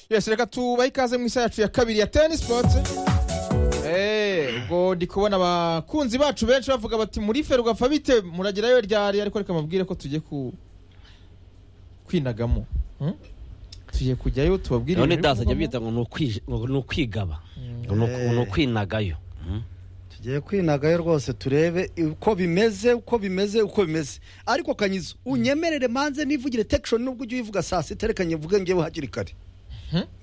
yes reka tubahe ikaze mu isaha yacu ya kabiri ya teni sipoti ubwo ndi kubona abakunzi bacu benshi bavuga bati muri ferwafa bite muragerayo ryari ariko reka mabwire ko tugiye ku kwinagamo Hmm? tugiye kujyayo tubabwire none ibintu biri dasajya kuvamo. bita ngo ni ukwi- ngo ni ukwigaba ngo ni uku- Eh. ni ukwinagayo Mm. tugiye kwinagayo rwose turebe uko bimeze uko bimeze uko bimeze ariko kanyizo unyemerere manze nivugire tekishoni nubwo ujye uyivuga saa sita reka nyivuge ngewe hakiri kare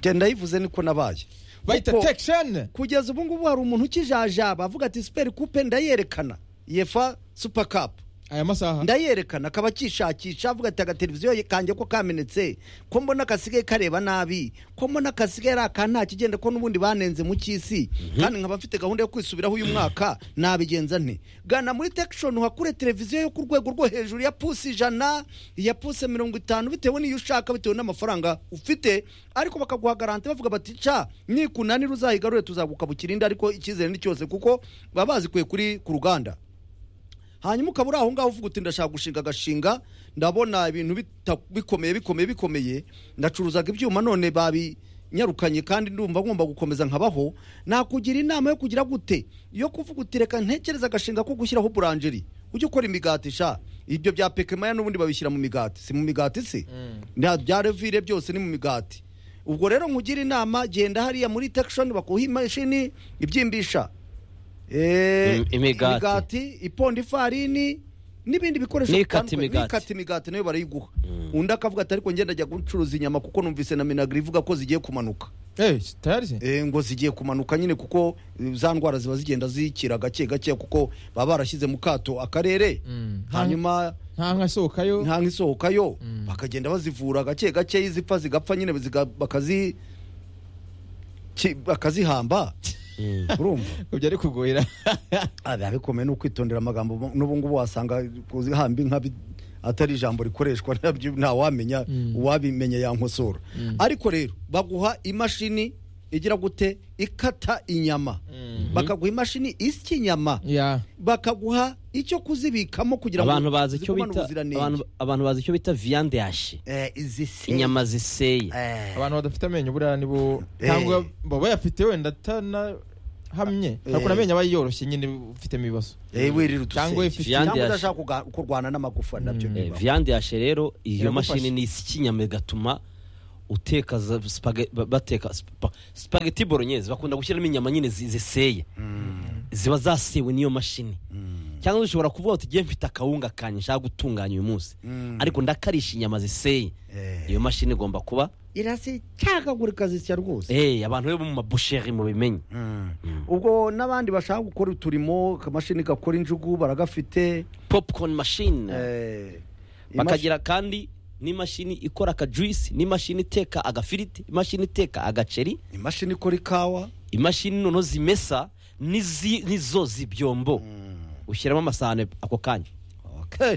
genda yivuze niko nabaye bayita Kuko tekisheni kugeza ubu ngubu hari umuntu ukijajaba avuga ati superi kupe ndayerekana yefa supa kapu aya masaha ndayerekana akaba akishakisha avuga ati agateleviziyo kanjye ko kamenetse ko mbona kasigaye kareba nabi ko mbona kasigaye ari akantu nta kigenda ko n'ubundi banenze mu cy'isi kandi nkaba mfite gahunda yo kwisubiraho uyu mwaka nabigenza nti gana muri tekishoni uhakure televiziyo yo ku rwego rwo hejuru ya pusi ijana ya pusi mirongo itanu bitewe n'iyo ushaka bitewe n'amafaranga ufite ariko bakaguha garante bavuga bati ca nikunanira uzayigarure tuzagukabukira indi ariko icyizere ni cyose kuko baba bazikuye kuri ku ruganda hanyuma ukaba uri aho ngaho uvuga uti ndashaka gushinga agashinga ndabona ibintu bita- bikomeye bikomeye bikomeye ndacuruzaga ibyuma none babinyarukanye kandi ndumva ngomba gukomeza nkabaho nakugira inama yo kugira gute yo kuvuga uti reka ntekereza agashinga ko gushyiraho buranjeri ujye ukora imigati sha ibyo bya pekemaya n'ubundi babishyira mu migati si mu migati se Nta- bya revire byose ni mu migati ubwo rero nkugira inama genda hariya muri tekishoni bakuha imashini ibyimbisha Eh, Im- imigati. imigati iponda ifarini n'ibindi bikoresho N'ikata bitandukanye. imigati. n'ikata imigati nayo barayiguha undi akavuga ati ariko ngenda ajya gucuruza inyama kuko numvise na minagri ivuga ko zigiye kumanuka Eh, tayari se Eh, ngo zigiye kumanuka nyine kuko eh, za ndwara ziba zigenda zikira gake gake kuko baba barashyize mu kato akarere Mm. hanyuma nta nka asohokayo nta nk'isohokayo bakagenda bazivura gake gake izipfa zigapfa nyine ziga- bakazi ki- bakazihamba Mm. urumva ibyo ari kugoyera Ah, biba bikomeye ni ukwitondera amagambo mu- n'ubu ngubu wasanga kuzihamba inka bi- atari ijambo rikoreshwa nabyo ntawamenya uwabimenya yankosora ariko rero baguha imashini igira gute ikata inyama bakaguha imashini isya inyama ya bakaguha icyo kuzibikamo kugira ngo abantu bazi icyo zigumane bita ubuziranenge. abantu- abantu bazi icyo bita viande yashi Eh, iziseye. inyama ziseye Eh, abantu badafite amenyo buriya nibo Eh. ntabwo baba bayafite wenda atanahamye Eh. ariko amenyo aba yiyoroshye nyine ufitemo ibibazo eh, wirira uduseye. Cyangwa ifite- cyangwa Viande udashaka kuga- kurwana n'amagufa nabyo Mm. Eh, bibaho. viande yashe rero iyo Iragufasha. mashini ni isi inyama igatuma uteka za spage- ba- bateka spa- spaghetti bolognese bakunda gushyiramo inyama nyine zi- ziseye ziba zasewe n'iyo mashini cyangwa ushobora kuvuga uti ngiye mfite akawunga kanjye nshaka gutunganya uyu munsi ariko ndakarisha inyama ziseye Eh. iyo mashini igomba kuba irasikagagurika zisya rwose eh, abantu bo mu mabusheri mubimenye ubwo n'abandi bashaka gukora uturimo akamashini gakora injugu baragafite popcorn machine eh, bakagira kandi n'imashini ikora akajuisi n'imashini iteka agafiriti imashini iteka agaceri imashi- imashini ikora ikawa imashini noneho zimesa n'izi- n'izo zibyombo ushyiramo amasahane ako kanya okay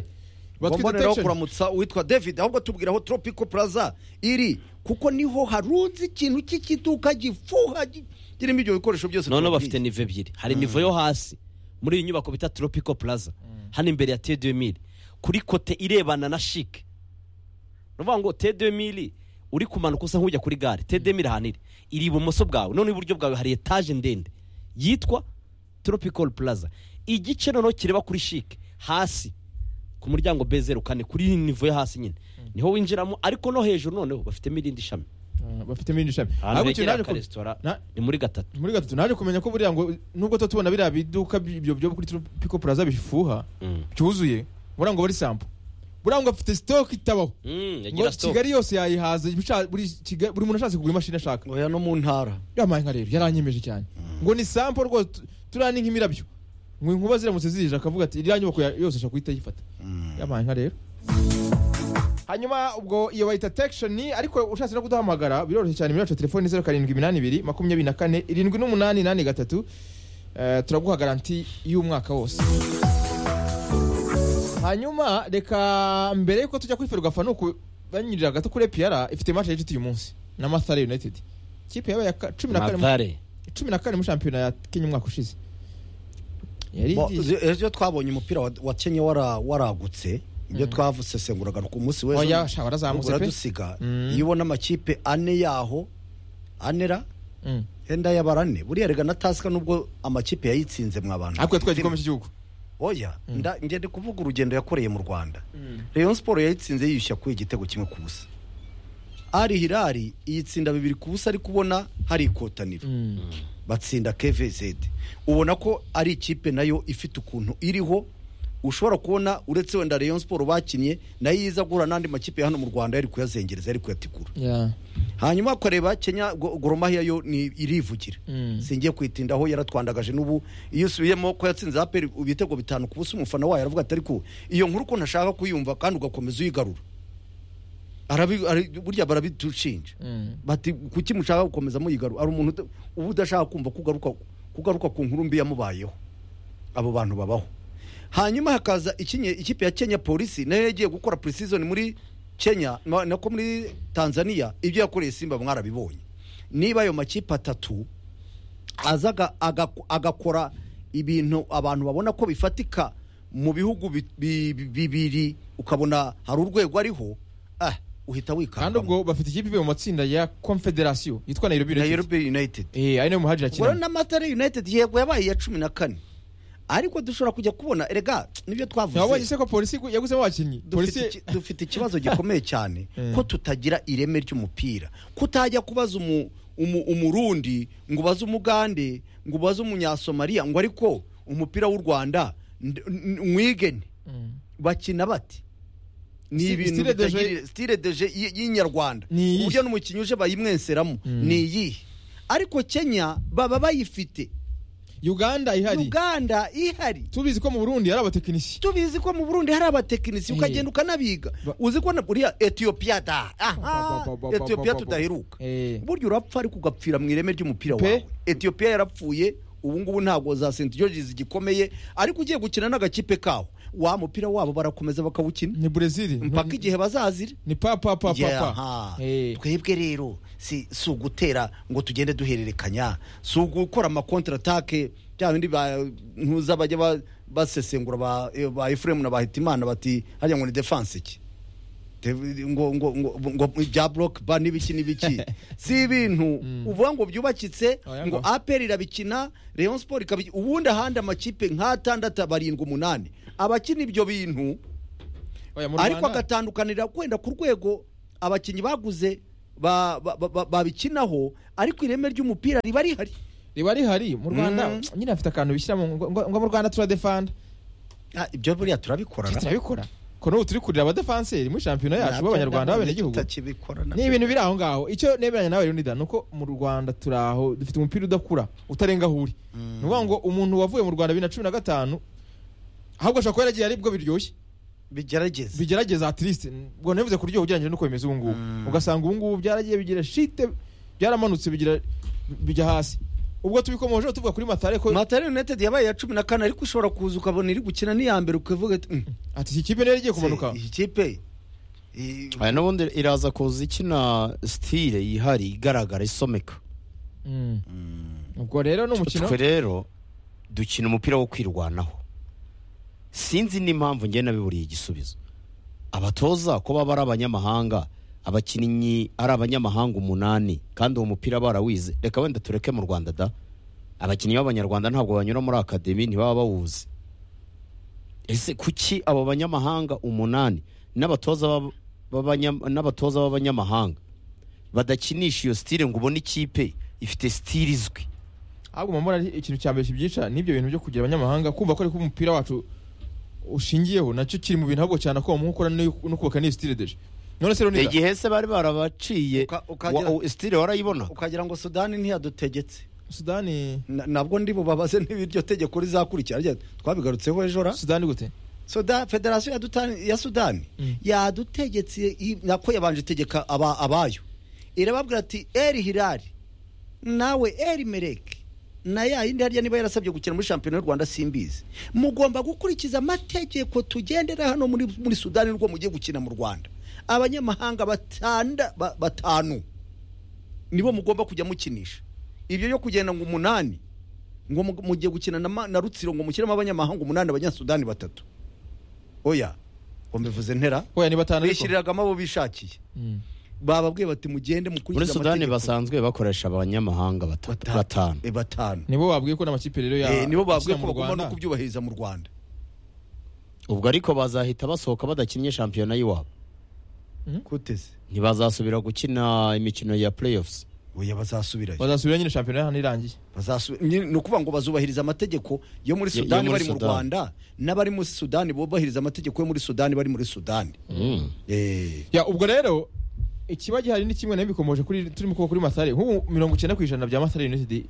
Batwite Ngomboneraho tension. kuramutsa uwitwa david ahubwo tubwiraho tropico plaza iri kuko niho harunze ikintu cy'ikiduka gifuha gi- kirimo ibyo bikoresho byose noneho tubabwiye. bafite nivo ebyiri hari nivo yo hasi muri iyi nyubako bita tropico plaza hano imbere ya tedemiri kuri kote irebana na shike ni ukuvuga ngo tedemiri uri kumanuka usa nk'ujya kuri gare tedemiri ahantu iri iri ibumoso bwawe noneho iburyo bwawe hari etaje ndende yitwa tropical plaza igice noneho kireba kuri shike hasi ku muryango bezeru kane kuri iyi nivo yo hasi nyine niho winjiramo ariko no hejuru noneho bafitemo irindi shami Ah, bafitemo irindi shami ahantu Ahubwo ikintu begera naje ku- akaresitora na- ni muri gatatu muri gatatu naje kumenya ko buriya ngo nubwo tuba tubona biriya biduka byo byo kuri piko puraza bifuha Mm. byuzuye buriya ngo bari sampo buriya ngo afite sitoke itabaho Mm, ngo yagira stock. kigali yose yayihaza ibisha- buri Kigali- buri muntu ashatse kugura imashini ashaka oya no mu ntara yamaye nka rero yaranyemeje cyane ngo ni sampo rwose tu- turiya ni nk'imirabyo ngo inkuba ziramutse zije akavuga ati iriya nyubako ya- yose ashaka guhita ayifata yabaye nka rero hanyuma ubwo iyo bayita tekishoni ariko ushatse no kuduhamagara biroroshye cyane muri yacu telefoni zeru karindwi iminani ibiri makumyabiri na kane irindwi n'umunani inani gatatu Eh, turaguha garanti y'umwaka wose hanyuma reka mbere yuko tujya kwiferwa fa nuku banyurira gato kuri epiyara ifite match ya gicuti uyu munsi na mathare united ikipe yabaye ya ka- cumi na kane mu- mavare cumi na kane muri shampiyona ya kenya umwaka ushize yari Bo- igiye- ejo twabonye umupira wa- wa kenya wara- waragutse ibyo twavusesenguraga ku munsi w'ejo Oya, sha, warazamutse pe. uradusiga Mm. iyo ubona amakipe ane yaho anera Mm. yenda y'abarane buriya rega na tasika nubwo amakipe yayitsinze mwabantu ariko yatwaye igikombe cy'igihugu oya nda njye ndi kuvuga urugendo yakoreye mu rwanda rayon siporo yayitsinze yiyushya ku igitego kimwe ku busa ari hirari iyitsinda bibiri ku busa ari kubona hari ikotaniro Mm. batsinda kvz ubona ko ari ikipe nayo ifite ukuntu iriho ushobora kubona uretse wenda rayon siporo bakinnye nayo iza guhura n'andi makipe ya hano mu rwanda yari kuyazengereza yari kuyategura Yeah. hanyuma kureba kenya Go- Gor Mahia yo ni irivugira Mm. singiye kwitindaho yaratwandagaje n'ubu iyo usubiyemo ko yatsinze aperi ibitego bitanu ku busa umufana wayo aravuga ati ariko iyo nkuru ko ntashaka kuyumva kandi ugakomeza uyigarura Arabi- ari- burya barabidushinja Mm. bati kuki mushaka gukomeza muyigarura ari umuntu uda- uba udashaka kumva kugaruka kugaruka ku nkuru mbi yamubayeho abo bantu babaho hanyuma hakaza ikinye- ikipe ya kenya polisi nayo yagiye gukora preseason muri kenya ma- nako muri tanzania ibyo yakoreye simba mwarabibonye niba ayo makipe atatu aza aga- aga- agakora ibintu abantu babona ko bifatika mu bihugu bi- bi- bi- bibiri ukabona hari urwego ariho ah, uhita kandi wikanga ubwo bafite ikipe ivuye mu matsinda ya confederation yitwa nairobi united nairobi united eh ari nayo muhajira ubwo kinamo na matara united yego yabaye iya cumi na kane ariko dushobora kujya kubona erega nibyo wabonye twavuze se ko polisi igu- yaguzemo abakinnyi dufite polisi iki- dufite ikibazo gikomeye cyane Mm. ko tutagira ireme ry'umupira kutajya kubaza umu- umu- umurundi ngo ubaze umugande ngo ubaze umunyasomaliya ngo ariko umupira w'u rwanda nd- n- mwigene Mm. bakina bate ni Si- ibintu style de jeu- bitagira- style de jeu y- y'inyarwanda Ni iyihe? uburyo n'umukinnyi uje bayimwenseramo Mm. ni iyihe ariko kenya baba bayifite uganda ihari uganda ihari tubizi ko mu burundi ari abatekinisiye tubizi ko mu burundi hari abatekinisiye Eh. ukagenda ukanabiga Ba- uzi ko na buriya etiyopiya da Ba- aha ba- ba- ba- etiyopiya ba- ba- tudaheruka Eh. burya urapfa ariko ugapfira mu ireme ry'umupira Pe. wawe etiyopiya yarapfuye ubu ngubu ntabwo za senti george zigikomeye ariko ugiye gukina n'agakipe kawo wa mupira wabo barakomeza bakawukina ni brezil ni- mpaka igihe bazazira ni pa pa pa pa Yeah, pa aha. Eh. twebwe rero si si ugutera ngo tugende duhererekanya si ugukora amakontaratake bya bindi ba- ntuza bajya ba- basesengura ba- eh, ba efuremu na ba hitimana bati hajya ngo ni defanse ki Te- ngo ngo ngo ngo bya block ba n'ibiki n'ibiki si ibintu uvuga ngo byubakitse Oya ngo ngo. aperi irabikina Rayon Sport ikabikina ubundi ahandi amakipe nk'atandatu barindwi umunani abakina ibyo bintu Oya, mu ariko Rwanda- agatandukanira kwenda ku rwego abakinnyi baguze ba- ba- ba- ba- babikinaho ariko ireme ry'umupira riba rihari riba rihari mu rwanda Mm. nyine afite akantu bishyiramo ngo- ngo ngo mu rwanda turadefanda ibyo buriya turabikora Twe turabikora ko n'ubu turi kurira abadefanseri muri shampiyona yacu b'abanyarwanda b'abenegihugu ni ibintu biri aho ngaho icyo nemeranya nawe Leonidas ni uko mu rwanda turi aho dufite umupira udakura utarenga aho uri ni ukuvuga ngo umuntu wavuye mu rwanda bibiri na cumi na gatanu ahubwo ashobora kuba yaragiye aribwo biryoshye bigerageze bigerageza atiriste ubwo nabivuze ku ryobo ugereranyije n'uko bimeze ubu ngubu ugasanga ubu ngubu byaragiye bigira shite byaramanutse bigira bijya hasi ubwo tubikomojeho tuvuga kuri matare ko matari united yabaye iya cumi na kane ariko ushobora kuza ukabona iri gukina n'iya mbere ukavuga ati "Mm, ati iki kipe niyo igiye kumanuka se, iyi kipe i- Aya n'ubundi iraza kuza ikina sitire yihari igaragara isomeka Mm. ubwo rero ni umukino twe rero dukina umupira wo kwirwanaho sinzi n'impamvu njye nabiburiye igisubizo abatoza ko baba ari abanyamahanga abakinnyi ari abanyamahanga umunani kandi uwo mupira barawize reka wenda tureke mu rwanda da abakinnyi b'abanyarwanda ntabwo banyura muri akademi ntibaba bawuzi ese kuki abo banyamahanga umunani n'abatoza b'aba- b'abanya- n'abatoza b'abanyamahanga badakinisha iyo sitire ngo ubone ikipe ifite sitire izwi ahubwo mama ari ikintu cya mbere kibyica n'ibyo bintu byo kugira abanyamahanga kumva ko ariko umupira wacu ushingiyeho nacyo kiri mu bintu ahubwo cyane ko umukora no kubaka n'iyo sitire deje none se Leonidas igihe se bari barabaciye Uka- ukagera- wa- u- stile warayibona ukagira ngo sudani ntiyadutegetse sudani Na- nabwo ndi bubabaze n'ibiryo tegeko rizakurikira Ariko twabigarutseho ejo ra sudani gute Sudan, federasiyo ya, Dutani- ya sudani Mm. yadutegetse i- nako yabanje itegeka aba, abayo irababwira ati eri hirari nawe eri mereke na ya yindi harya niba yarasabye gukina muri shampiyona y'u rwanda simbizi mugomba gukurikiza amategeko tugendera hano muri, muri sudani n'ubwo mugiye gukina mu rwanda abanyamahanga batanda ba, batanu nibo mugomba kujya mukinisha ibyo byo kugenda ngo umunani ngo mu- mugiye gukina na, ma- na rutsiro ngo mukinemo abanyamahanga umunani abanyasudani batatu oya ngo mbivuze ntera oya ni batanu ariko bishyiririragamo abo bishakiye Mm. bababwiye bati mugende mukurikize muri sudani amategeko." basanzwe bakoresha abanyamahanga batatu Batanu. batanu Eh, batanu nibo babwiye ko n'amakipe rero ya Eh, nibo babwiye ashyira ko mu bagomba Rwanda. no kubyubahiriza mu rwanda ubwo ariko bazahita basohoka badakinnye shampiyona y'iwabo kuteze ntibazasubira gukina imikino ya playoffs oya bazasubirayo bazasubira nyine shampiyona y'ahantu irangiye Bazasu- ni ni ukuvuga ngo bazubahiriza amategeko yo muri Yo- yo sudani muri bari mu Sudani. rwanda n'abari muri sudani bubahiriza amategeko yo muri sudani bari muri sudani Eh, ya ubwo rero ikiba gihari ni kimwe nayo bikomoje kuri turimo kuba kuri masare nk'ubu mirongo icyenda ku ijana bya masare united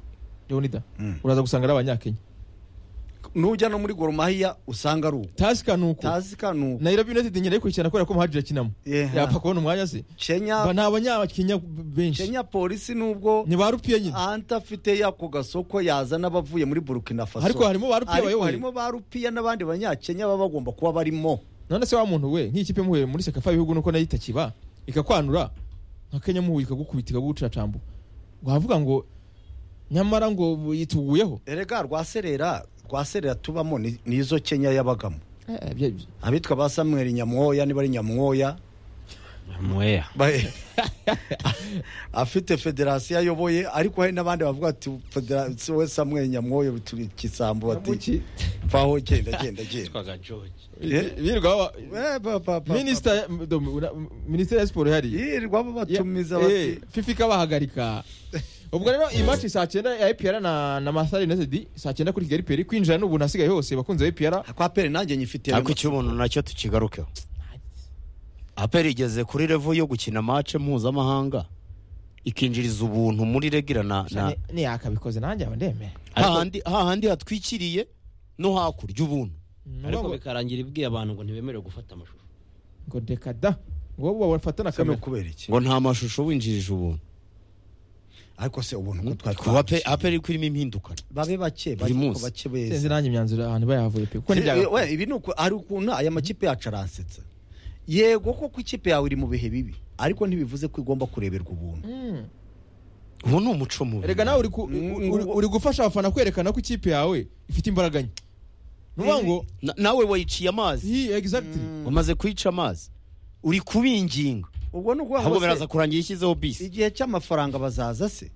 leonida Mm. uraza gusanga ari abanyakenya nujya no muri goromahiya usanga ari uko tasika ni uko tazika ni uko nairobi united nkeneye kuyikina kubera ko muhajira akinamo Yeha. yapfa kubona umwanya se ba kenya ni abanyakenya benshi kenya polisi nubwo ni ba rupiya nyine ahanta afite yako gasoko yazana abavuye muri burkina faso Ariko harimo ba rupiya Ariko bayoboye. harimo ba rupiya n'abandi banyakenya baba bagomba kuba barimo none se wa muntu we nk'ikipe muhuye muri sekafa y'ibihugu nuko nayo itakiba ikakwanura nka kenya muhuye ikagukubita ikagucacambura wavuga ngo nyamara ngo yituguyeho erega rwaserera rwaserera tubamo ni ni izo kenya yabagamo Eh, bya- bya- abitwa ba samuel nyamwoya niba ari nyamwoya mweya Ba- afite federasiyo ayoboye ariko hari n'abandi bavuga ati federasiyo we samwe nyamwoyo bituri ikisambo bati paho genda genda genda twaga george Eh? birirwa ba- Eh, ba- ba- ba- Minisita ya- do- una- minisiteri ya siporo ihari yirirwa babatumiza Ya- bati eh, fifa ikabahagarika ubwo rero iyi match saa cyenda ya epr na na masare united saa cyenda kuri kigali peri kwinjira n'ubu nasigaye hose bakunze epr kwa pere nanjye nyifitiye ariko icy'ubuntu nacyo tukigarukeho aperi igeze kuri revo yo gukina mace mpuzamahanga ikinjiriza ubuntu muri regira na na yakabikoze nanjye aba ndemera hahandi hahandi hatwikiriye no hakurya ubuntu ariko ngo bikarangira ibwiye abantu ngo ntibemerewe gufata amashusho ngo reka da ngo bo bafata na kame kamera kubera iki ngo nta mashusho winjirije ubuntu ariko se ubuntu ko ku twatwaye Ape- aperi iri kurimo impinduka babe bake bake Buri munsi. bake sinzi beza nanjye imyanzuro ahantu bayavuye pe kuko Eh, nibyaga we, ibi ni uku- ari ukuntu aya makipe yacu aransetsa yego koko ikipe yawe iri mu bihe bibi ariko ntibivuze ko igomba kureberwa ubuntu Mm. ubu ni umuco mubi erega nawe uri ku- Mm, uri- uri gufasha abafana kwerekana ko ikipe yawe ifite imbaraga nke ni ukuvuga ngo Na- nawe wayiciye amazi hi exactly wamaze kuyica amazi uri kubinginga ubwo ni ukuvuga ahubwo ngo se- biraza kurangira ishyizeho bisi igihe cy'amafaranga bazaza se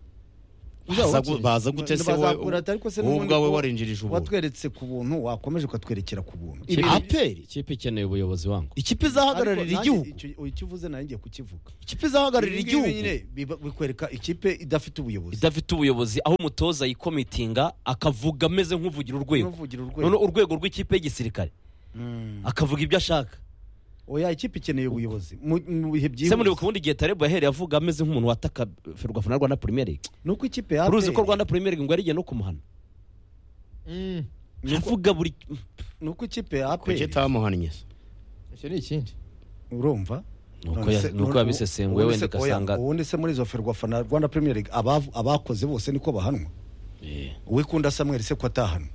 Baza gu- baza gute se wowe Bazakura ati, ariko se wowe n'ubundi ubwawe ko warinjirije ubuntu watweretse ku buntu wakomeje ukatwerekera ku buntu Ibi- aperi ikipe ikeneye ubuyobozi wangu ikipe izahagararira Ariko nanjye igihugu icyo- icyo uvuze nawe ngiye kukivuga ikipe izahagararira Ibi ngibi igihugu nyine biba- bikwereka ikipe idafite ubuyobozi idafite ubuyobozi aho umutoza yikomitinga akavuga ameze nk'uvugira urwego N'uvugira urwego. noneho urwego rw'ikipe y'igisirikare Mm. akavuga ibyo ashaka oya ikipe ikeneye ubuyobozi mu mu bihe se muri byihuse bundi igihe tarebo yahereye avuga ameze nk'umuntu wataka ferwafa na rwanda premier league ni uko ikipe ya uruzi ko APR rwanda premier league ngo yarigiye no kumuhana Mm. avuga buri ni uko ikipe ya kuki APR utamuhannye se icyo ni ikindi urumva Nuko None ya- se- nuko none- yabisesenguye ubundi wenda se- oya, ugasanga- ubundi se muri izo ferwafa na rwanda premier league abav- abakoze bose niko bahanwa uwikunda samuel se ko atahanwa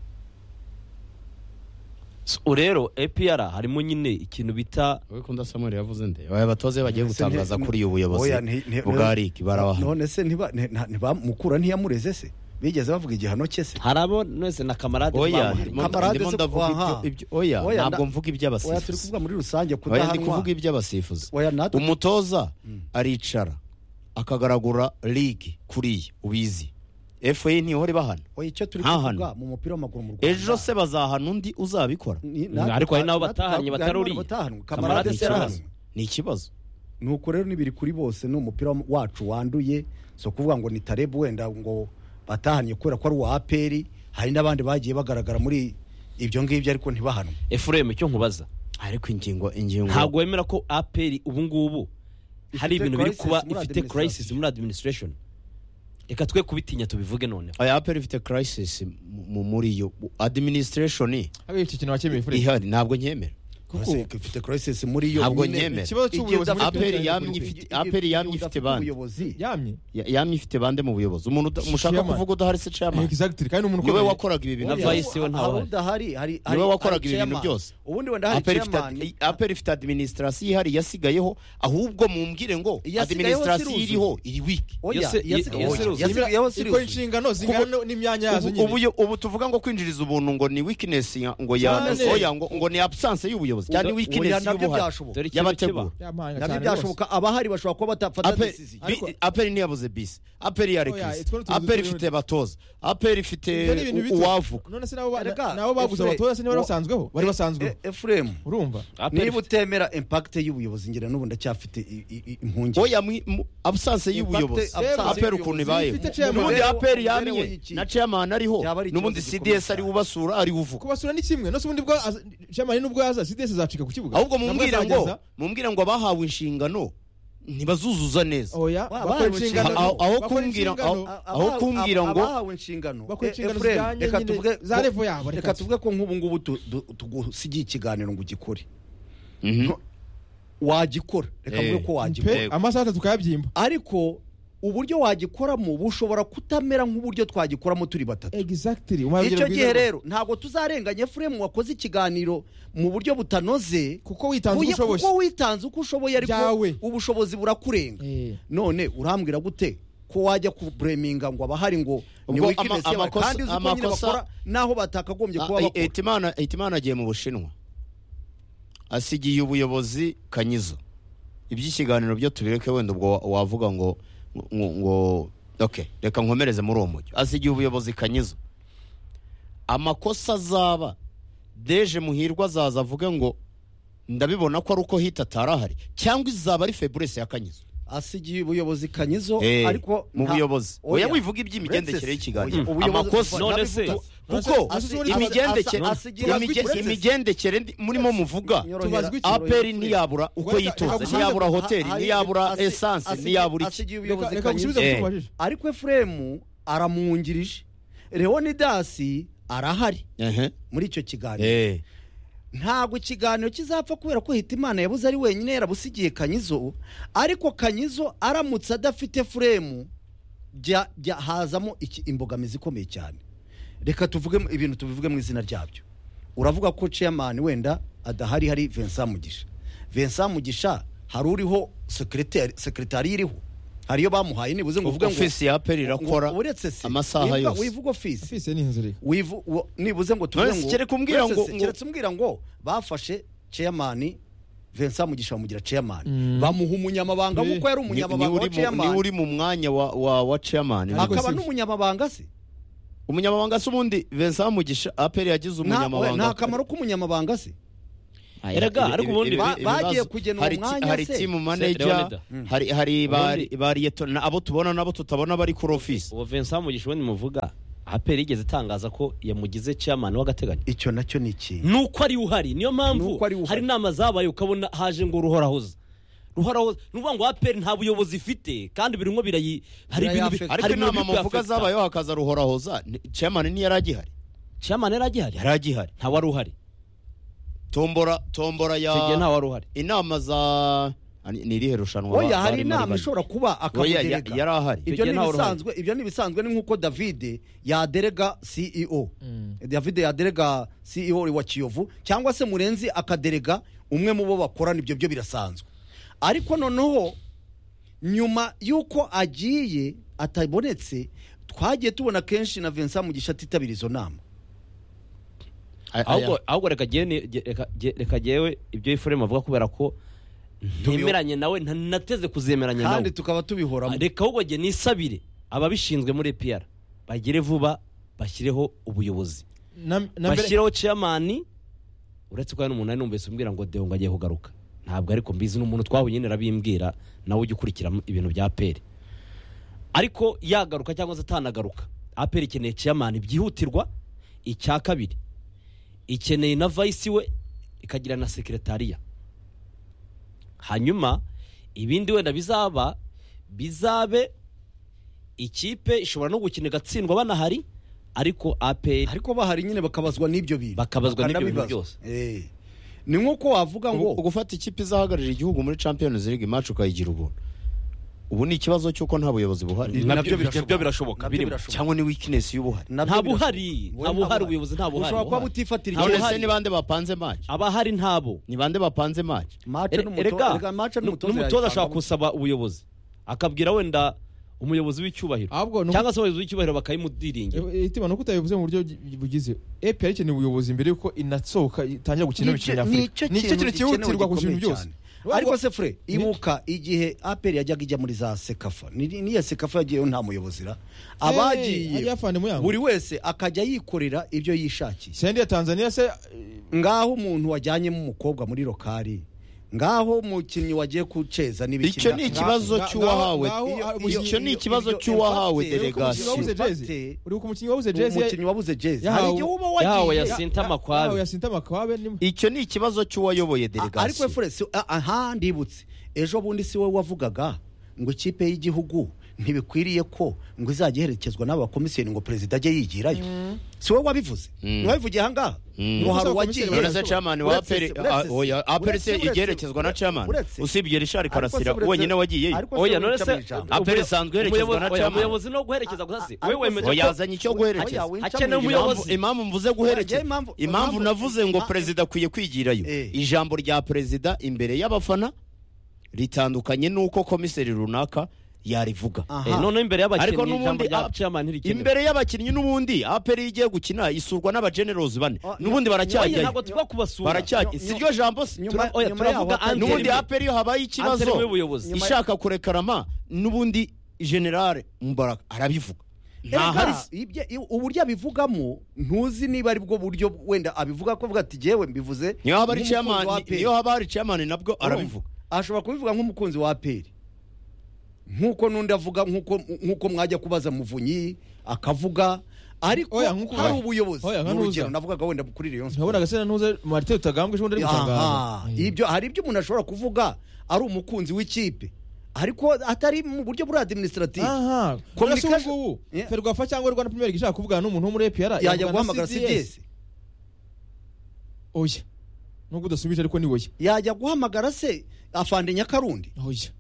So, rero apr harimo nyine ikintu bita wowe kunda samuel yavuze nde aya batoze bagiye None se gutangaza nti- kuri uyu buyobozi oya, nti- nti- bwa riki barabahana none se ntiba- nti- nta- ntibamukura ntiyamureze se bigeze bavuga igihano cye se hari abo wese na kamarade oya bamuhana. ndimo- Kamarade ndimo se- ndavuga aha. ibyo- ibyo- oya Oya, nda- ntabwo mvuga oya turi iby'abasifuzi kuvuga muri rusange oya ndi kuvuga kudahanwa iby'abasifuzi oya natwe umutoza aricara akagaragura ligi kuriya ubizi FA ntihore bahana oya icyo turi ntahanwa. kuvuga mu mupira w'amaguru mu Rwanda ejo se bazahana undi uzabikora Ni- natwe- Ariko hari n'abo natwe batahanye twavuga batari harimo uriya. abatahanwa. Kamarade kamarade se ikibazo. arahanwa ni ikibazo nuko rero nibiri kuri bose ni umupira wacu wanduye si ukuvuga ngo ni tarebu wenda ngo batahanye kubera ko ari uwa aperi hari n'abandi bagiye bagaragara muri ibyo ngibyo ariko ntibahanwe efuremu icyo nkubaza ariko ingingo ingingo ntabwo wemera ko apr ubu ngubu hari Ifite ibintu biri crisis kuba muri ifite crisis administration. muri administration reka twe kubitinya tubivuge noneho aya aperi ifite crisis mu- mu- muri yo administration hariya iki kintu wakemeye fure ihari ntabwo nyemera Uretse ko ifite crisis muri yo Ntabwo nyine. nyemera. ikibazo cy'ubuyobozi muri Aperi Aperi yamye Group. ifite- APR yamye ifite bande. ubuyobozi yamye Ya- yamye ifite bande mu buyobozi umuntu uda- mushaka Chairman. kuvuga udahari se chairman exactly kandi umuntu niwe ukomeye. wakoraga ibi bintu Na byose vice we ntawahari. udahari hari Niwe wakoraga ibi bintu byose. ubundi wenda hari Aperi ifite- chairman aperi ifite administration ihari yasigayeho ahubwo mumbwire ngo Iyasigayeho administration siruzuye. iriho iri wiki oya Yose- yasigaye- yose- oya, Nimera- yasigayeho ikora serious inshingano zingana n'imyanya yazo ubu, ubu, ubu tuvuga ngo kwinjiriza ubuntu ngo ni weakness ya- ngo ya Cyane. oya ngo, ngo ni absence y'umusifuzi cyangwa Oya, wikinesi nabyo y'ubuhari byashoboka. Dore ikibazo y'abategura kiba. Byamahanga nabyo cyane rwose. byashoboka abahari bashobora kuba batafata Ape- desizi bi- aperi ntiyabuze bisi aperi yari Oya, kirisi it's one of the- aperi ifite abatoza aperi ifite Ibyo ni ibintu u- bito. uwavuga none se nabo ba- Erega, nabo baguze Efure, abatoza se niba wa- basanzweho bari basanzweho efuremu urumva Aperi niba utemera impakite y'ubuyobozi ngira n'ubu ndacyafite i- i- i- impungenge oya mwi- mu- abusanse y'ubuyobozi Impacte- absence aperi y'ubuyobozi. ukuntu ibayeho Ifite chairman. n'ubundi Ubereye- ubereye aperi yamye iki? na chairman ariho Byaba ari ikibazo n'ubundi gikomeye cds ari cyane. ubasura ari buvuga kubasura ni kimwe nose ubundi bwo aza- jamani nubwo yaza sidesi azacika ku kibuga ahubwo mumbwire Nabwo ngo azageza- mumbwire ngo abahawe inshingano ntibazuzuza neza oya Wa- bakora abahawe inshingano inshingano. Aho- aho bakora kumbwira- inshingano, aho- aho kumbwira ngo- abahawe inshingano bakora E- inshingano Efuremu, zijyanye reka nyine tuvuge za ko- level yabo, reka reka tuvuge ko nk'ubu ngubu tu- du- tugusigiye ikiganiro ngo ugikore Mhm. wagikora reka Eh. mvuge ko wagikora pe amasaha atatu kayabyimba ariko uburyo wagikoramo bushobora kutamera nk'uburyo twagikoramo turi batatu exactly icyo gihe rero ntabwo tuzarenganya efuremu wakoze ikiganiro mu buryo butanoze kuko witanze uko Uye- ushoboye kuko witanze uko ushoboye Byawe. ariko ubushobozi burakurenga Eh. none urambwira gute ko wajya kubureminga ngo abahari ngo ni Ubwo weakness ama- yawe amakosa- kandi uzi ko nyine amakosa- bakora naho batakagombye Ah, kuba eh, bakora Hitimana- hitimana agiye mu bushinwa asigiye ubuyobozi kanyizo iby'ikiganiro byo tubireke wenda ubwo wa- wavuga ngo ngo ngo- okay reka nkomereze muri uwo mujyo asigiye ubuyobozi kanyizo amakosa azaba deje muhirwa azaza avuge ngo ndabibona ko ari uko hita atari ahari cyangwa izaba ari feburese ya kanyizo asigiye ubuyobozi kanyizo Eh, ariko mu nta- buyobozi Oya. oya wivuga iby'imigendekere Princess, y'ikiganiro oya, ubuyobozi- amakosa None se- tu- none se- kuko none se- imigendekere asa- asigira- imige- Princess. imigendekere ndi- murimo muvuga Tubazwa iki? aperi ntiyabura uko Rwanda- yitonze reka ntiyabura Ha- hoteli ha- ntiyabura asi- esanse asigiye- ntiyabura iki asigiye Reka- ubuyobozi reka gusubiza kanyizo Eh. kuko ubajije ariko efuremu aramwungirije leonidasi arahari Ehe. muri icyo kiganiro Eh. ntabwo ikiganiro kizapfa kubera ko hitimana yabuze ari wenyine yarabusigiye kanyizo ariko kanyizo aramutse adafite furemu jya- jya- hazamo iki- imbogamizi ikomeye cyane reka tuvuge mu- ibintu tubivuge mu izina ryabyo uravuga ko chairman wenda adahari hari Vincent Mugisha Vincent Mugisha hari uriho secretary secretary iriho hariyo bamuhaye nibuze ngo uvuge ngo ofisi ya aperi irakora ngo- uretse se amasaha wivuga- yose. wivuga ofisi fise ni inzira wivu wo- nibuze ngo tuvuge None se kereka umbwira ngo- Uretse se, ngo- keretse umbwira ngo bafashe chairman Vincent Mugisha bamugira chairman bamuha umunyamabanga Eh. nk'uko yari Ni- ni umunyamabanga wa uri mu- ni chairman uri mu mwanya wa- wa wa chairman Ariko akaba si- n'umunyamabanga se umunyamabanga se ubundi Vincent Mugisha aperi yagize nta umunyamabanga nta kamaro k'umunyamabanga se Aya, Erega, ibi- ariko ibi- ubundi- ibi- Ba- ibibazo- bagiye kugena uwo hari ti- mwanya hari se? timu Leonida. manager hari hari bari bari yeto- na- abo tubona nabo tutabona bari kuri ofisi uwo Vincent Mugisha ubundi muvuga aperi yigeze itangaza ko yamugize chairman w'agateganyo icyo nacyo ni ikintu nuko ari uhari niyo mpamvu Nuko ari uhari. hari inama zabaye ukabona haje ngo ruhorahoza ruhorahoza ni ukuvuga ngo aperi nta buyobozi ifite kandi birimo birayi hari ibintu bi- Birayafecta. hari ariko ibintu inama biri muvuga kuyafecta. zabayeho hakaza ruhorahoza ni- chairman ntiyari agihari chairman yari agihari yari agihari nta wari uhari tombora tombora ya icyo gihe nta wari uhari inama za ani- ni irihe rushanwa oya ba- hari barimo inama ribaye? ishobora kuba Oya, ya- yari akamuderega ahari ibyo ni Icyo gihe ntawe uruhare. ibisanzwe ibyo ni ibisanzwe ni nk'uko davide yaderega ceo Mm. davide yaderega ceo wa kiyovu cyangwa se murenzi akaderega umwe mu bo bakorana ibyo byo birasanzwe ariko noneho nyuma y'uko agiye atabonetse twagiye tubona kenshi na vincent mugisha atitabira izo nama Aya- ahubwo ahubwo reka jyewe ni- jye- reka- jye- reka jyewe ibyo ifurema avuga kubera ko ntemeranye nawe nta- nateze kuzemeranya nawe kandi tukaba tubihoramo reka ahubwo jye nisabire ababishinzwe muri APR bagere vuba bashyireho ubuyobozi na na mbere bashyiraho chairman uretse ko hari umuntu ari numvise umbwira ngo deo ngo agiye kugaruka ntabwo ariko mbizi n'umuntu twahuye nyine arabimbwira nawe ujya ukurikira ibintu bya aperi ariko yagaruka cyangwa se atanagaruka aperi ikeneye chairman byihutirwa icya kabiri ikeneye na vice we ikagira na sekretariya hanyuma ibindi wenda bizaba bizabe ikipe ishobora no gukina igatsindwa banahari ariko aperi ariko bahari nyine bakabazwa n'ibyo bintu Bakabazwa n'ibyo bintu Bakanabibazwa. Eh. ni nk'uko wavuga ngo ugu- ugufata ikipe izahagararira igihugu muri champions league match ukayigira ubuntu ubu ni ikibazo cy'uko nta buyobozi buhari Nabyo birashoboka. Nabyo birimo. birashoboka. cyangwa ni weakness y'ubuhari Nabyo Nta birashoboka. buhari. Wowe Nta nta buhari, ubuyobozi nta buhari, ushobora kuba buhari. butifatira Nta none icyemezo se buhari. ni bande bapanze match abahari ntabo ni bande bapanze match Mace Ere- n'umuto- erega, erega mace nu- n'umutoza n'umutoza ashobora yayipangamo. gusaba ubuyobozi akabwira wenda umuyobozi w'icyubahiro ahubwo ni uko- cyangwa se abayobozi b'icyubahiro bakayimudiringira Eh, itima ni uko utabivuze mu buryo gi- bugize epi yari ikeneye ubuyobozi mbere y'uko inatsohoka itangira gukina Nicyo- imikino nyafurika nicyo kintu cyihutirwa ku bintu gikomeye byose cyane. Ahubwo- ariko se fure ibuka igihe aperi yajyaga ijya muri za sekafa Ni- niya sekafa yagiyeyo nta muyobozi ra abagiye abafana muyango buri wese akajya yikorera ibyo yishakiye sendi ya tanzania se eh, ngaho umuntu wajyanyemo umukobwa muri rokari ngaho umukinnyi wagiye kuceza n'ibiki icyo ni ikibazo Ngaho- cy'uwahawe ngaho- ngaho- icyo ni iyo- ikibazo iyo- cy'uwahawe iyo- iyo- umukinnyi delegasiyo wabuze Gasi. jezi uri ku mukinnyi wabuze jezi umukinnyi wabuze jezi Yahawe- hari igihe uba yahawe wagiye ya sinta yahawe makwabe yasinta makwabe ni icyo ni ikibazo A- cy'uwayoboye ariko delegasiyo fure si a- aha ndibutse ejo bundi si wowe wavugaga ngo ikipe y'igihugu ntibikwiriye ko ngo izajya iherekezwa n'abakomisiyoni ngo perezida ajye yigirayo si wowe wabivuze ntiwabivugiye ahangaha ngo hari uwagiye Uretse- uretse chamani wa Uretse- aperi uretse- oya aperi se uretse- igerekezwa na uretse- chamani uretse- usibye rishari Ariko se karasira uretse- wenyine wagiyeyo ariko se oya wica none se mu ijambo. Aperi isanzwe iherekezwa na umuyobozi- oya, chairman. umuyobozi no guherekeza gusa se A- wowe ariko se- wemeje ko yazanye icyo guherekeza Oya, winca mu Hakenewe ijambo. umuyobozi. Impamvu- impamvu mvuze Oya, guherekeza impamvu- impamvu impamvu- navuze ngo Ah, perezida akwiye kwigirayo Eh. ijambo rya perezida imbere y'abafana ritandukanye n'uko komiseri runaka yarivuga Aha. Eh, noneho imbere y'abakinnyi ariko ijambo n'ubundi rya a- chairman ntirikenewe imbere y'abakinnyi n'ubundi aperi igiye gukina isurwa n'abagenerosi bane Oh, n'ubundi nyo- oya baracyajyayo ntabwo tuba kubasura baracyajya nyo- si ryo jambo se nyuma oya, nyuma turavuga yaho atari- Anteri n'ubundi we. aperi iyo habaye ikibazo Anteri we ubuyobozi. Nyuma- ishaka kurekarama n'ubundi generale mubaraka arabivuga Erega, ntahari se. ibye- i- uburyo abivugamo ntuzi niba ari bwo buryo wenda abivuga ko avuga ati yewe mbivuze niyo haba ari nk'umukunzi wa chairman APR." niyo haba hari chairman nabwo Urumva? arabivuga ashobora kubivuga nk'umukunzi wa aperi nk'uko n'undi avuga nk'uko nk'uko mwajya kubaza muvunyi akavuga ariko Oya, nk'uko- hari ubuyobozi Oya, nka ni urugero Nuza. navugaga wenda kuri rayon ntabona sport agasena ntuze marite utagambwe ejo bundi ari Aha, gutangaza ibyo hari ibyo umuntu ashobora kuvuga ari umukunzi w'ikipe ariko atari mu buryo buri administrative aha komisiyo Communication- ngubu Yeah. ferwafa cyangwa rwanda premier league ishaka kuvugana n'umuntu wo muri epr yajya guhamagara cds oya nubwo udasubije ariko ni oya yajya guhamagara se afande nyakarundi oya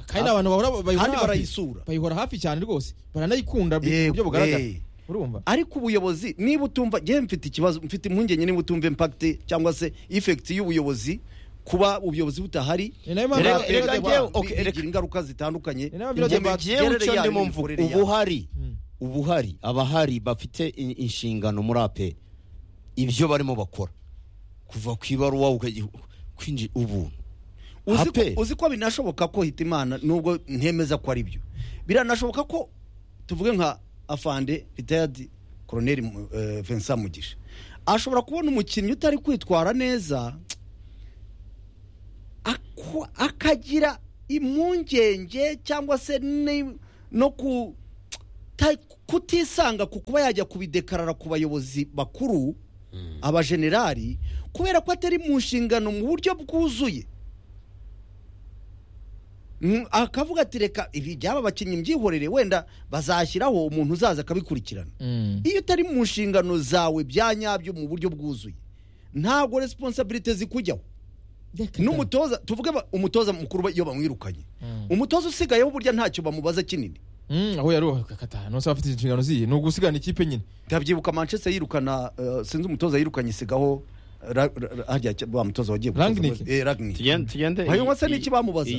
kandi ni abantu bahora bayihora Kandi hafi. barayisura. bayihora hafi cyane rwose baranayikunda bi- mu Yewe. buryo bugaragara urumva ariko ubuyobozi niba utumva njyewe mfite ikibazo mfite impungenge niba utumva impakiti cyangwa se ifekiti y'ubuyobozi kuba ubuyobozi butahari Ni nayo mpamvu Erega- abaturage erega ba- njyewe- bi- okay, bigira reka- ingaruka zitandukanye Ni nayo abaturage Ingeme- ba- njyewe imigerere icyo yayo ndimo mvuga n'imikorere yayo. ubuhari Mm. ubuhari abahari bafite i- inshingano muri aperi ibyo barimo bakora kuva ku ibaruwa ukajya- kwinjira ubuntu Uzi ko- APR. uzi ko binashoboka ko hitimana nubwo ntemeza ko ari byo biranashoboka ko tuvuge nka afande ritayadi koroneri Mu- eh, vincent mugisha ashobora kubona umukinnyi utari kwitwara neza aku- akagira impungenge cyangwa se ni- no ku ta- kutisanga ku kuba yajya kubidekarara ku bayobozi bakuru abajenerali kubera ko atari mu nshingano mu buryo bwuzuye Mm, akavuga ati reka ibi byaba abakinnyi mbyihorere wenda bazashyiraho umuntu uzaza akabikurikirana Mm. iyo utari mu nshingano zawe bya nyabyo mu buryo bwuzuye ntabwo responsabilite zikujyaho Reka da. n'umutoza tuvuge ba- umutoza mukuru ba- iyo bamwirukanye Mm. umutoza usigayeho burya ntacyo bamubaza kinini Mm, aho yari kata nose abafite inshingano ziye ni ugusigana ikipe nyine ndabyibuka manchester yirukana eh, sinzi umutoza yirukanye isigaho eh, ra- ra- ra- harya cya- wa mutoza wagiye gutoza- Rangnick. eh, Rangnick. tugende tugende Hanyuma se n'iki bamubaza?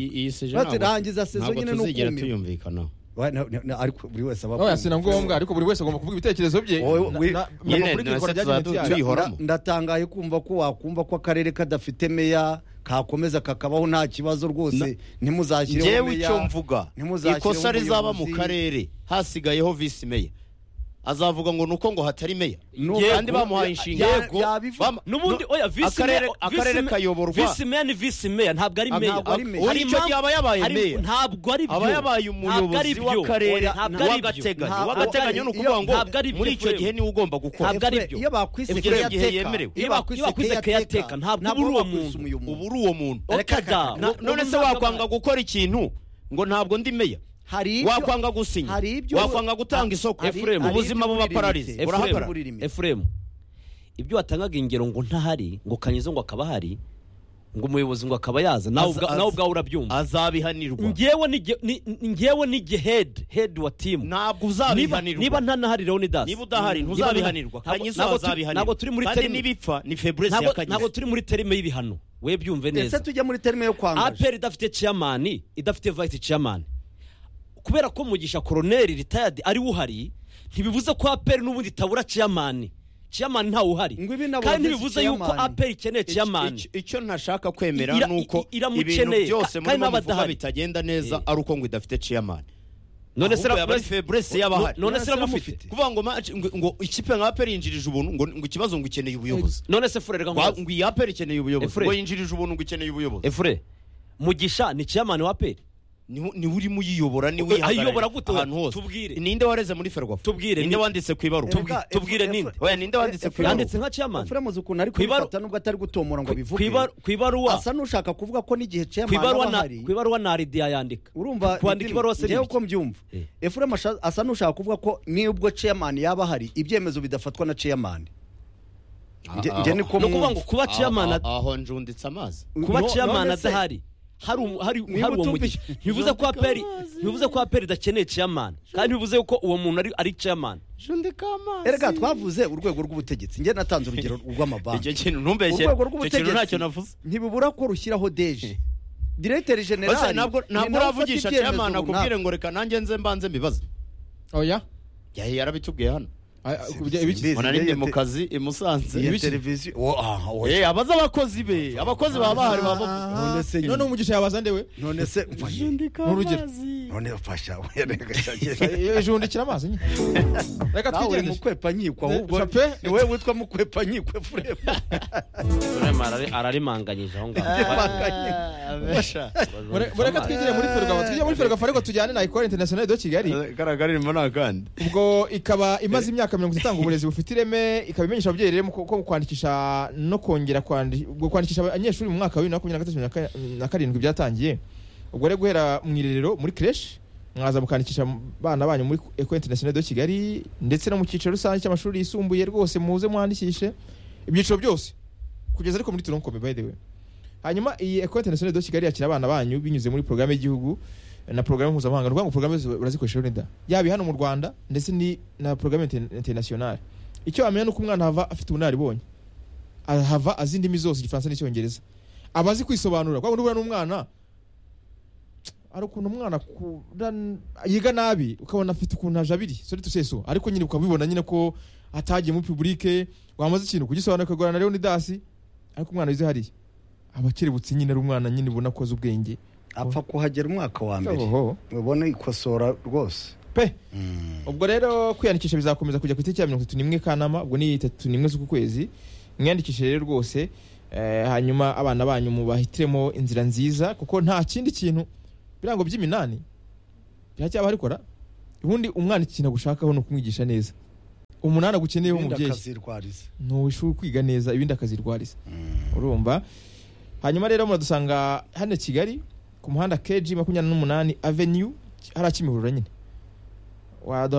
Bati, rangiza sezo nyine ni ukumira. tuyumvikana Wa- na- na- na- ariko buri wese aba aho yasina ngombwa ariko buri wese agomba kuvuga ibitekerezo bye Wowe- Na- we- na- nyine, na- kuri nase kikora ryagenze tuba ryari. tuyi- Nda- tuyihoramo. ndatangaye kumva ko wakumva ko akarere kadafite meya kakomeza kakabaho nta kibazo rwose ntimuzashyireho ngewe meya icyo mvuga ntimuzashyireho ikosa rizaba mu umuyobozi. karere hasigayeho visi meya azavuga ngo ni uko ngo hatari meya Nuko- kandi bamuhaye ya- inshingano ya- yabivuga. Bam- n'ubundi no- oya visi akarere- meya- akarere visi me- kayoborwa visi meya ni visi meya ntabwo ari Ah, meya ntabwo ari meya. Hari Icyo gihe aba yabaye hari- meya. ntabwo ari byo aba yabaye Ntabwo ari umuyobozi byo. w'akarere Oya, ntabwo ari byo. w'agateganyo Ntabwo w'agateganyo ari- ni ukuvuga ngo ntabwo ari byo, muri icyo Efuremu. gihe niwe ugomba gukora Ntabwo ari byo. Iyo bakwise Efuremu igihe yemerewe. iyo Iyo bakwise keyateka, ntabwo uba uri uwo muntu. uba uri uwo muntu Reka da. No- none se ntabwo- wakwanga gukora ikintu ngo ntabwo ndi meya hari ibyo- wakwanga gusinya hari ibyo- wakwanga gutanga isoko hari- Efuremu, hari ubuzima ibyo buba buri pararize limite. burahagarara buri rimwe. efuremu ibyo watangaga ingero ngo ntahari ngo kanyizo ngo akaba ahari ngo umuyobozi ngo akaba yaza nawe Aza- ubwa- aza. nawe ubwawe urabyumva azabihanirwa ngewe ni ge- ni- ni- ngewe ni ge head head wa timu ntabwo niba uzabihanirwa niba ntanahari rero ni dasi niba udahari Niba nta- ntuzabihanirwa ntabwo- kanyizo ntabwo turi- azabihanirwa ntabwo turi muri kandi terime n'ibipfa ni febreze ya ntabwo ntabwo kanyizo turi muri terime y'ibihano we byumve ndetse neza tujya muri terime yo kwangaje aperi idafite chairman idafite vice chairman kubera ko mugisha koroneri ritayadi ari we uhari ntibivuze ko aperi n'ubundi itabura ciyamani ciyamani ntawe uhari Ngo ibi nabo kandi baveze ntibivuze yuko Chairman. aperi ikeneye ciyamani Icyo- icyo ntashaka kwemera Ira- ni uko i- iramukeneye, ibintu byose ka- muri kandi muvuga n'abadahari. bitagenda neza ari uko ngo idafite ciyamani none se Ahubwo yaba ari faiblesse y'abahari. none se None se iramufite kuvuga ngo match- ngo- ngo ikipe nka aperi yinjirije ubuntu ngo ngo ikibazo ngo ikeneye ubuyobozi none se furere Ngo- gaho ngo iyi aperi ikeneye ubuyobozi Efure. ngo yinjirije ubuntu ngo ikeneye ubuyobozi efure mugisha ni ciyamani wa aperi niwe niwe urimo uyiyobora niwe Eh, uyihagarariye ayiyobora gute we? ahantu hose Tubwire. ninde wareze muri ferwafa Tubwire, ninde ni- wanditse ku ibaruwa Tubwi- tubwire ninde? Oya, ninde wanditse ku ibaruwa? yanditse nka ciyamani Efuremu uzi ukuntu ari Ku ibaru- kubifata nubwo atari gutomora ngo ku bivuge ibaru- ku ibaruwa asa n'ushaka kuvuga ko n'igihe ku ceyamani ibaruwa aba na ahari ku ibaruwa na aridiya yandika urumva kwandika ibaruwa se ni njyewe bike. uko mbyumva Eh. Efuremu asha- asa n'ushaka kuvuga ko n'ubwo ceyamani yaba ahari ibyemezo bidafatwa na ceyamani Nge- Ah, nge ni ah, ko ni ukuvuga ngo mwumva. kuba ciyamani Ah, ah, aho njunditse amazi kuba No- ciyamani none se- adahari hari um- hari Niba hari uwo utumvise- mugisha ntibivuze ko aperi ntibivuze ko aperi idakeneye ciyamani kandi ntibivuze ko uwo muntu ari ari ciyamani njundika amazi erega twavuze urwego rw'ubutegetsi njye natanze urugero icyo rw'amabanki kintu ntumbeshe urwego icyo kintu ntacyo navuze rw'ubutegetsi ntibibura ko rushyiraho deje diregiteri Bose generali ntabwo ni nawe ntabwo ufata uravugisha ibyemezo chairman runaka. akubwire ngo reka nanjye nze mbanze mbibaze oya yahe yarabitubwiye hano Ay- ay, kubye- ibiki Izi mbona ni niyo ndi mu te- kazi i Iyo Musanze Ibiki? televiziyo wo- ah, oya. Eh, abaze abakozi be abakozi baba bahari baba bavuga. Aha. None se nyine. none umugisha yabazande we none se oya, ni urugero none fasha oya, reka cyangwa- ejundikira amazi nyine reka nawe twigerageze mukwepa nkiko ahubwo Chape. ni wowe witwa mukwepa nkiko furemu ararimanganyije aho ngaho Mure- mureke twigire muri ferwafa twigire muri ferwafa ariko tujyane na ikora interinasiyonali de kigali karagarimo nta kandi ubwo ikaba imaze imyaka mirongo itanu itanga uburezi bufite ireme ikaba imenyesha ababyeyi rero ko ko kwandikisha no kongera kwandi- ubwo kwandikisha abanyeshuri mu mwaka wa bibiri na makumyabiri na gatatu na ka- na karindwi byatangiye ubwo rero guhera mu irerero muri creche mwaza mukandikisha abana banyu muri Ecole Internationale de Kigali ndetse no mu cyiciro rusange cy'amashuri yisumbuye rwose muze mwandikishe ibyiciro byose kugeza ariko muri turonkome by the way hanyuma iyi Ecole Internationale de Kigali yakira abana banyu binyuze muri porogaramu y'igihugu na porogaramu mpuzamahanga ni ukuvuga ngo porogaramu zose barazikoresha rero da yaba hano mu Rwanda ndetse ni na porogaramu inter- internationale icyo wamenya ni uko umwana hava afite ubunararibonye ahava azi indimi zose igifaransa n'icyongereza aba azi kwisobanura kuko nubura n'umwana hari ukuntu umwana akura n- yiga nabi ukabona afite ukuntu ajabiri sori tuseso ariko nyine ukabibona nyine ko atagiye muri publike wamaze ikintu kugisobanura ukagorana na leonidasi ariko umwana wize hariya aba akerebutse nyine ari umwana nyine ubona ko azi ubwenge apfa kuhagera umwaka wa mbere Oho. mubona ikosora rwose pe ubwo rero kwiyandikisha bizakomeza kujya ku itariki ya mirongo itatu n'imwe kanama ubwo ni itatu n'imwe z'uku kwezi mwiyandikishe rero rwose eh, hanyuma abana banyu mubahitiremo inzira nziza kuko nta kindi kintu birango by'iminani biracyaba harikora ubundi umwana ikintu agushakaho ni ukumwigisha neza umunani agukeneyeho Ibindi umubyeyi akazirwariza ntushobora kwiga neza ibindi akazirwariza urumva hanyuma rero muradusanga hano kigali ku muhanda keji makumyabiri n'umunani avenue hariya kimihurura nyine waduha